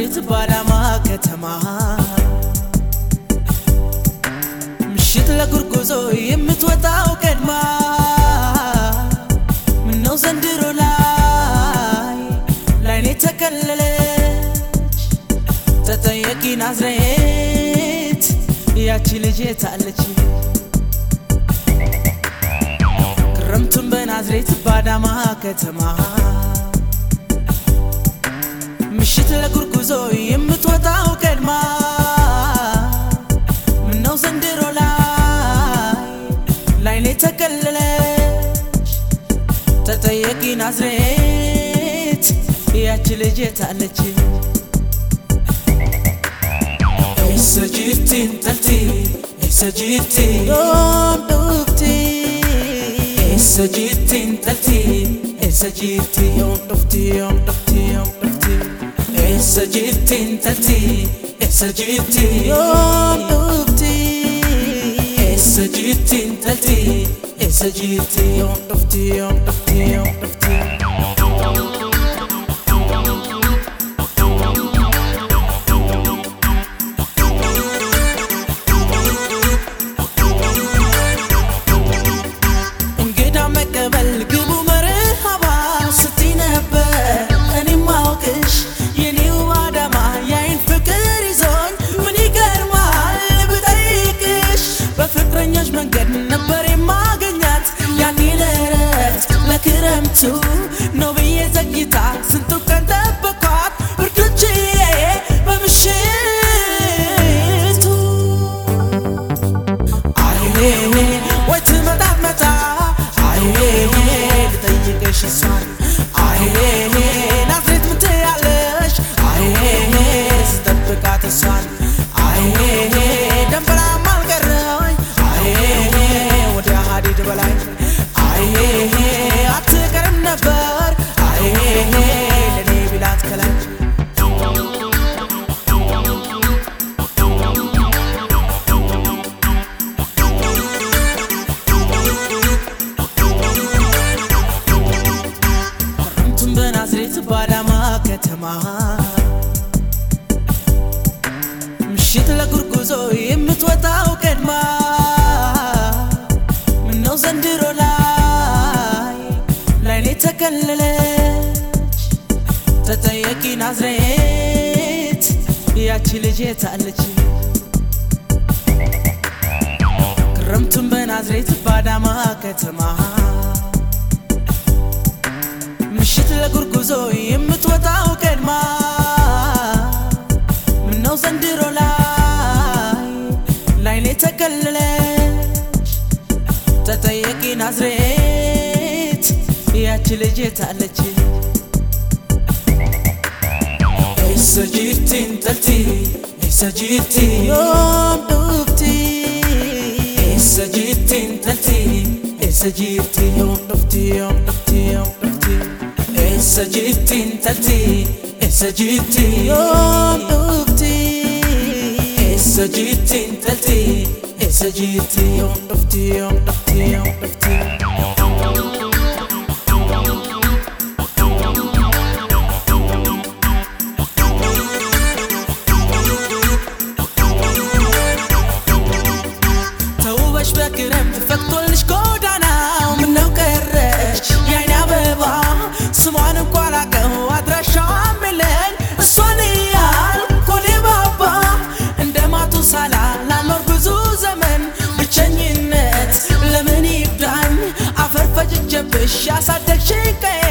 ናዝሬት ባዳማ ከተማ ምሽት ለጉርጉዞ የምትወጣው ቀድማ ምነው ዘንድሮ ላይ ላይኔ ተከለለች ተጠየቂ ናዝሬት ያቺ ልጅ የታለች ክረምቱን በናዝሬት ባዳማ ከተማ ምሽት ለጉርጉዞ የምትወጣው ቀድማ ምነው ዘንድሮ ላይ ላይኔ ተከለለች ተጠየቂ ናዝሬት ያቺ ልጅ የታለች Eessa jirti intalti? Eessa jirti? yoom dhufti Eessa jirti intalti? Eessa jirti? yoom dhufti yoom dhufti yoom dhufti Eessa jirti intalti? Eessa jirti? yoom dhufti Eessa jirti intalti? Eessa jirti? yoom dhufti yoom dhufti yoom dhufti እንግዳ መቀበል ግቡ መርሃባ ስትይ ነበር እኔም ማውቅሽ የኔው አዳማ የአይን ፍቅር ይዞኝ ምን ይገርማል ብጠይቅሽ በፍቅረኞች መንገድ ነበር የማገኛት ያኔ ለእረፍት ለክረምቱ ነው ብዬ ዘግይታ ስንቱ ቀን ጠበኳት ብርዶችዬ በምሽቱ አይኔ ወይ ትመጣ መጣ አይኔ ልጠይቅሽ እሷን አይኔ ናዝሬት ምትያለሽ አይኔ ስጠብቃት እሷን አይኔ ደንበላም አልቀረኝ አይኔ ወደ ሀዲድ በላይ አይኔ አትቀርም ነበር አይኔ ለኔ ቢላት ከላይ ክረምቱን በናዝሬት ባዳማ ከተማ ምሽት ለጉርጉዞ የምትወጣው ቀድማ ምነው ዘንድሮ ላይ ላይኔ ተከለለች ተጠየቂ ናዝሬት ያቺ ልጅ የታለች ክረምቱን በናዝሬት ባዳማ ከተማ ምሽት ለጉርጉዞ የምትወጣው ቀድማ ምነው ዘንድሮ ላይ ላይኔ ተከለለች ተጠየቂ ናዝሬት ያቺ ልጅ የታለች Eessa jirti intalti? Eessa jirti? yoom dhufti Eessa jirti intalti? Eessa jirti? yoom dhufti yoom dhufti yoom dhufti Eessa jirti intalti? Eessa jirti? yoom dhufti Eessa jirti intalti? Eessa jirti? yoom dhufti yoom dhufti yoom dhufti ተውበሽ በክረምት ፈክቶልሽ ጎዳናው ምነው ቀረሽ የአይን አበባ ስሟን እንኳ ላቀው አድራሻዋም የለኝ እሷን እያል ኮሌ ባባ እንደ ማቱሳላ ላልኖር ብዙ ዘመን ብቸኝነት ለምን ይብዳኝ አፈር ፈጭቼብሽ ያሳደግሽኝ ቀዬ